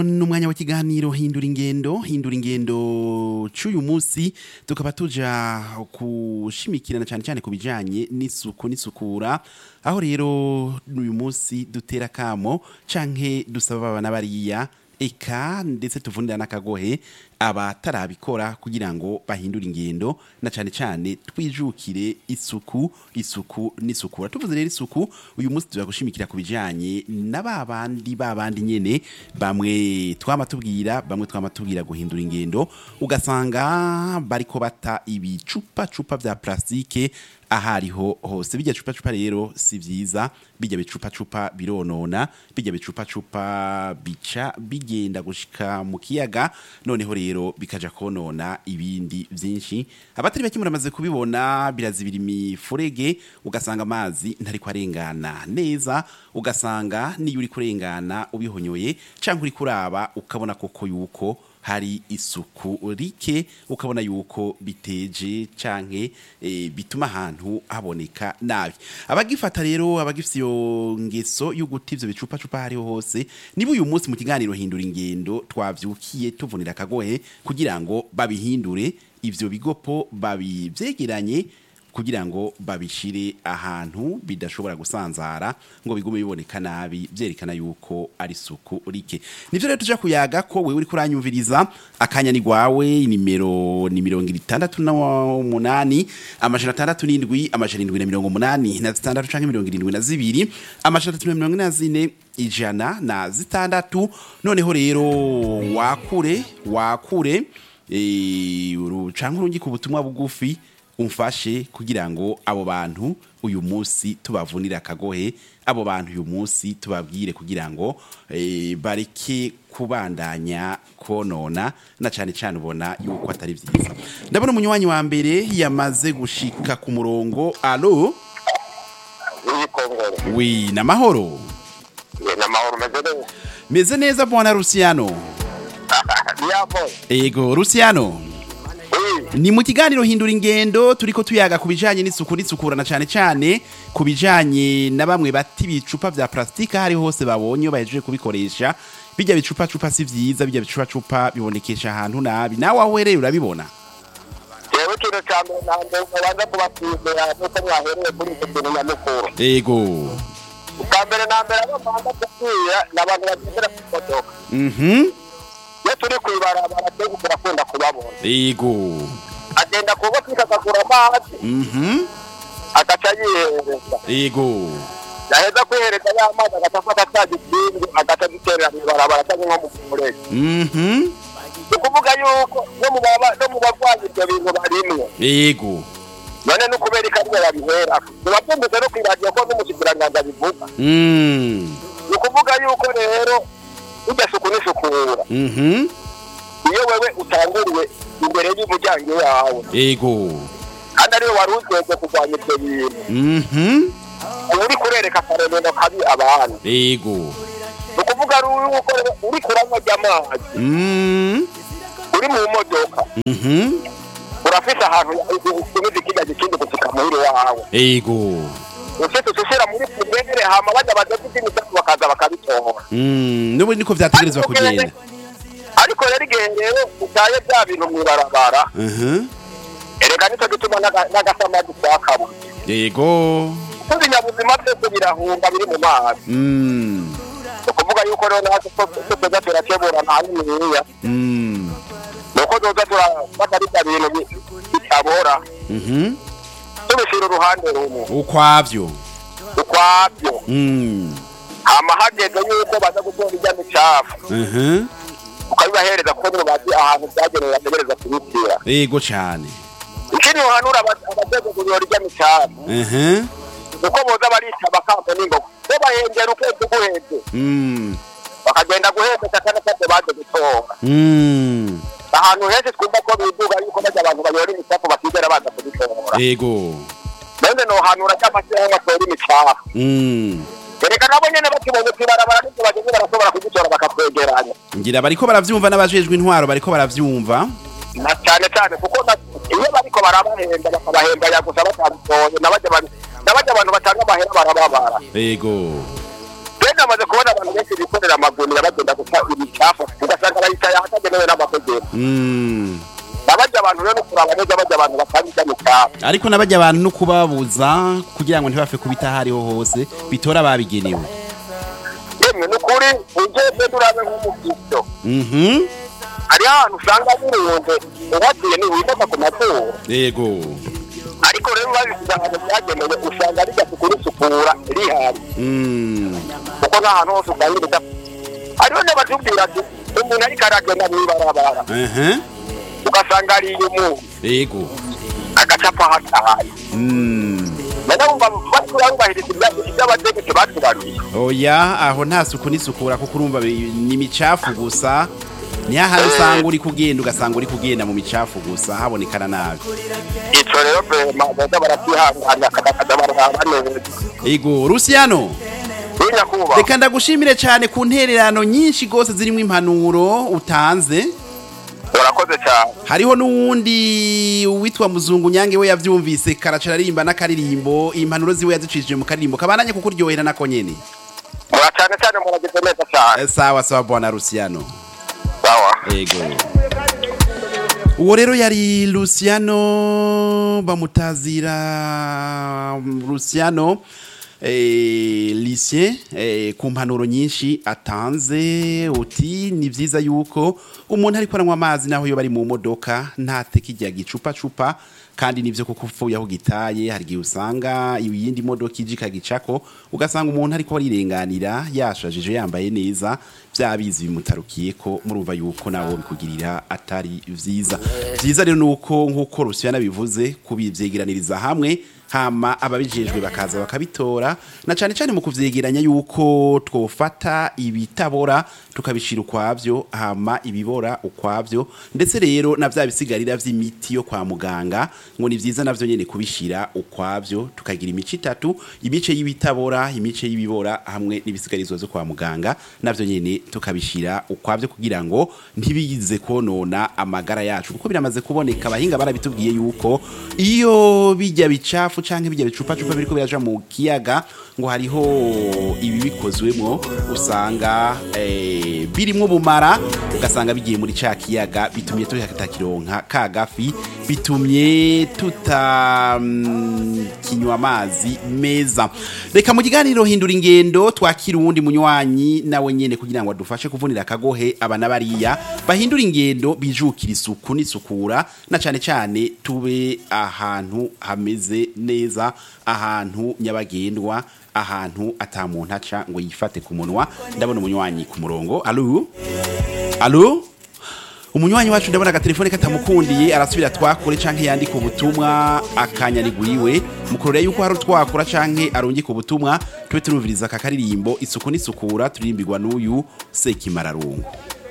n'umwanya w'ikiganiro hindura ingendo hindura ingendo c'uyu munsi tukaba tuja kushimikirana cyane cyane ku bijanye n'isuku n'isukura aho rero uyu munsi dutera kamo canke dusaba abana bariya eka ndetse tuvunira n'akagohe abatarabikora kugira ngo bahindure ingendo na cyane cyane twijukire isuku isuku n'isukura tuvuze rero isuku uyu munsi tuza gushimikira ku bijanye na babandi babandi nyene bamwe twama tubwira bamwe twama tubwira guhindura ingendo ugasanga bariko bata ibicupa cupa vya plastike ahariho hose bijya cupa cupa rero si vyiza bijya bicupa cupa bironona bijya bicupa cupa bica bigenda gushika mu kiyaga noneho rero bikaja konona ibindi vyinshi abatari bake muramaze kubibona birazibira imifurege ugasanga amazi ntariko arengana neza ugasanga niyo uri kurengana ubihonyoye canke uri kuraba ukabona koko yuko hari isuku rike ukabona yuko biteje canke e, bituma ahantu haboneka nabi abagifata rero abagifite iyo ngeso yo guta ivyo bicupa cupa hariho hose niba uyu munsi mu kiganiro hindura ingendo twavyukiye tuvunira akagohe kugira ngo babihindure ivyo bigopo babivyegeranye kugira ngo babishire ahantu bidashobora gusanzara ngo bigume biboneka nabi byerekana yuko ari suku rike nivyo rero tuja kuyaga ko wewe uri kuranyumviriza akanya ni gwawe nimero ni mirongo itandatu na umunani amajana atandatu n'indwi amajana indwi na mirongo umunani na zitandatu canke mirongo irindwi na zibiri amajana atatu na mirongo ine na zine ijana na zitandatu noneho rero wakure wakure eh, uru- canke urungika ubutumwa bugufi umfashe kugira ngo abo bantu uyu munsi tubavunire akagohe abo bantu uyu munsi tubabwire kugira ngo eh, bareke kubandanya konona na cyane cyane ubona yuko atari byiza ndabona umunywanyi wa mbere yamaze gushika ku murongo alo w'ikongoro wi namahoro n'amahoro umeze neza meze neza bwana Luciano yabo ego Luciano ni mu kiganiro hindura ingendo turiko tuyaga ku bijanye n'isuku n'isukurana cyane cyane ku bijanye na bamwe bati ibicupa vya plastika hari hose babonye bahejeje kubikoresha bijya bicupa cupa si vyiza bijya bicupa cupa bibonekesha ahantu nabi nawe aho uhereye urabibona yewe ikintu cya mbere na mbere mubanza kubasuzumira nuko mwahereye kuri icyo kintu nyamukuru ego ubwa mbere na mbere abo mbanza kubwira ni abantu bagendera ku modoka mhm iyo turi ku ibarabara twese turakunda kubabona ego agenda ku butike akagura amazi mhm agaca yihereza ego yaheza kwihereza ya mazi agaca afata cya gikingi agaca giterera mu ibarabara cyangwa nko mu murege mhm ni ukuvuga yuko no mu baba- no mu barwayi ibyo bintu barimwo ego none ni ukubera ikaryo babihera biba byumvise no ku iradiyo ko n'umushikiranganji abivuga mm ni ukuvuga yuko rero iryo suku n'isukura mhm iyo wewe utanguriwe imbere y'umuryango wawe ego kandi ariwe wari ujejwe kurwanya ibyo bintu mhm uba uri kurereka akaremeno kabi abantu ego ni ukuvuga ari yuko rero uri kuranywa ry'amazi mm uri mu modoka mhm urafise ahantu usubiza ikijya gikindi gusuka muhiri wawe ego ufite ushira muri pubere hama bajya badoda iby'imisatsi bakaza bakabitora Mm, n'ubu niko vyategerezwa kugenda ariko rero igihe rero utaye bya bintu mu ibarabara Mhm. erega nicyo gituma n'aga- n'agasamadi twakabuze yego kuko ibinyabuzima byose birahunga biri mu mazi Mm, ni ukuvuga yuko rero natwe ko tuza turakebura nta niniya mm, ni uko tuza turafata bita bintu bi- bitabora mhm. tubishyira uruhande rumwe ukwavyo ukwabyo Mm, hama hageze yuko baza gutora ijya micafu mhm. ukabibahereza kuko nibo bazi ahantu byagenewe bategereza kubitira yego cane ikindi uhanura abageze kuyora ijya micafu Mhm. uko boza barica bakambo n'ingoga bo bahengera ukwezi guheze Mm, bakagenda guhembeka cyane cyane baje gutora mm, ahantu henshi twumva ko biduga yuko bajya abantu bayora imicafu batigera baza kubitora yego none nohanura cy'amashyirahamwe atora imicafu Mm. ereka nabo nyene bakibonye kwibarabara n'ibyo bageze barashobora kugitora bakatwegeranya ngira bariko baravyumva n'abajejwe intwaro bariko baravyumva na cyane cyane kuko na- iyo bariko barabahemba bakabahemba yagusa batabitoye nabajya bari- nabajya abantu batanga amahera barababara yego rero namaze kubona abantu benshi bikorera amagunira bagenda guta imicafu bitemewe n'amategeko Mm. nabajya abantu rero no kuraba neza bajya abantu bakabijya mu cyaro ariko nabajya abantu no kubabuza kugira ngo ntibapfe kubita aho ariho hose bitora ababigenewe yemwe ni ukuri ugeze urabe nk'umubyiso Mhm. hariho ahantu usanga birunze uhatuye ntiwimaka ku matungo yego ariko rero babisize ahantu byagenewe usanga rijya kurisukura rihari Mm. kuko nta hantu hose usanga ibida hariho n'abatubwira ati umuntu ariko aragenda mu ibarabara Aha. ugasanga ariye umuntu yego agacapa hatahaye Mm. none wumva baturangahiriza iby'abategetsi batubaruye oya aho nta suku n'isukura kuko urumva bi- ni imicafu gusa ni hahandi usanga uri kugenda ugasanga uri kugenda mu micafu gusa habonekana nabi icyo rero vema baza baratwihanganira akadakaza barahaba neza yego rusiyano nyakubahwa reka ndagushimire cyane ku ntererano nyinshi rwose zirimo impanuro utanze urakoze cyane hariho n'uwundi witwa muzungu nyange we yabyumvise karacara aririmba n'akaririmbo impanuro ziwe yazicishije mu karirimbo kabananye kuko uryohera nako nyene mura cyane cyane muragize neza cyane Eh, sawa sawa bwana rusiyano sawa Ego. Uwo rero yari Luciano bamutazira Luciano eh, Lucien eh, ku mpanuro nyinshi atanze uti ni vyiza yuko umuntu ariko aranywa amazi naho yo bari mu modoka ntateke ijya gicupa cupa kandi nivyo kuko upfuye aho gitaye hari igihe usanga iyindi modoka ije ikagicako ugasanga umuntu ariko arirenganira yashajije yambaye neza byabizi bimutarukiye ko murumva yuko nawo bikugirira atari vyiza vyiza rero nuko nkuko Rusiyana bivuze kubivyegeraniriza hamwe hama ababijejwe bakaza bakabitora na cyane cyane mu kuvyegeranya yuko twofata ibitabora tukabishira ukwavyo hama ibibora ukwavyo ndetse rero na vya bisigarira vy'imiti yo kwa muganga ngo ni vyiza navyo nyene kubishira ukwavyo tukagira imice itatu imice y'ibitabora imice y'ibibora hamwe n'ibisigarizwa vyo kwa muganga navyo nyene tukabishira ukwavyo kugira ngo ntibize konona amagara yacu kuko biramaze kuboneka abahinga barabitubwiye yuko iyo bijya bicafu canke bijya bicupa cupa biriko biraja mu kiyaga ngo hariho ibi bikozwemo usanga eh, birimwo bumara ugasanga bigiye muri ca kiyaga bitumye tutakironka ka gafi bitumye tuta mm, kinywa amazi meza reka mu kiganiro hindura ingendo twakira uwundi munywanyi nawe nyene kugira ngo adufashe kuvunira akagohe abana bariya bahindura ingendo bijukira isuku n'isukura na cane cane tube ahantu hameze neza ahantu nyabagendwa ahantu ata muntu aca ngo yifate ku munwa ndabona umunywanyi ku murongo alo alo umunywanyi wacu ndabona agatelefone katamukundiye arasubira twakure canke yandika ubutumwa akanyaniguriwe mukurore yuko hari utwakura canke arungika ubutumwa tube turumviriza aka karirimbo isuku n'isukura turirimbirwa n'uyu sekimararungu